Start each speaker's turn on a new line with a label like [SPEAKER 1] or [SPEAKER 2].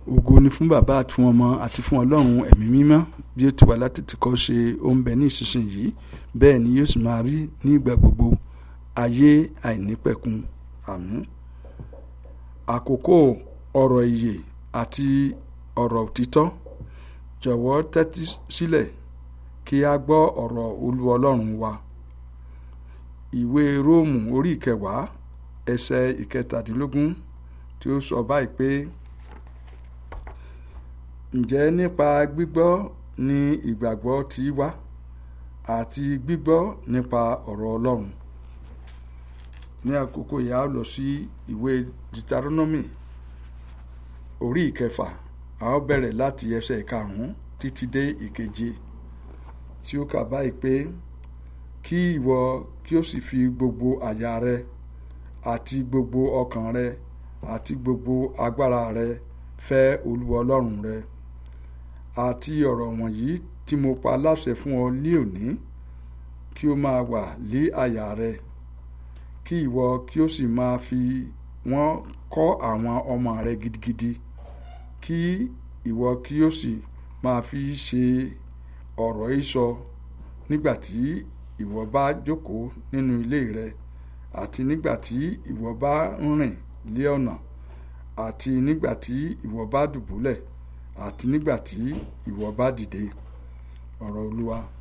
[SPEAKER 1] ògo ni fún bàbá àti fún ọmọ àti fún ọlọ́run ẹ̀mí mímọ́ bí ó ti wà láti ti kọ́ ṣe ó ń bẹ ní ìsinsìnyí bẹ́ẹ̀ ni yóò sì máa rí ní ìgbà gbogbo ayé àìnípẹ̀kun àmín àkókò ọ̀rọ̀ ìyè àti ọ̀rọ̀ òtítọ́ jọ̀wọ́ tẹ́tí sílẹ̀ kí a gbọ́ ọ̀rọ̀ olú ọlọ́run wa ìwé róòmù orí ìkẹwàá ẹsẹ̀ ìkẹtàdínlógún tí ó sọ báyìí pé ǹjẹ́ nípa gbígbọ́ ni ìgbàgbọ́ ti wá àti gbígbọ́ nípa ọ̀rọ̀ ọlọ́run ní àkókò yìí a ó lọ sí ìwé Deuteronomy orí ìkẹfà a ó bẹ̀rẹ̀ láti ẹsẹ̀ ìkarùn-ún títí dé ìkeje tí ó kà báyìí pé kí ìwọ kí ó sì fi gbogbo àyà rẹ àti gbogbo ọkàn rẹ àti gbogbo agbára rẹ fẹ́ olúwa ọlọ́run rẹ àti ọ̀rọ̀ wọ̀nyí tí mo pa láṣẹ fún ọ ní òní kí ó máa wà lé àyà rẹ kí ìwọ kí ó sì máa fi wọ́n kọ́ àwọn ọmọ rẹ gidigidi kí ìwọ kí ó sì máa fi ṣe ọ̀rọ̀ ìsọ nígbà tí ìwọ bá jókòó nínú ilé rẹ àti nígbà tí ìwọ bá ń rìn lé ọ̀nà àti nígbà tí ìwọ bá dùbúlẹ̀ àti nígbà tí ìwọ bá dìde ọ̀rọ̀ olúwa.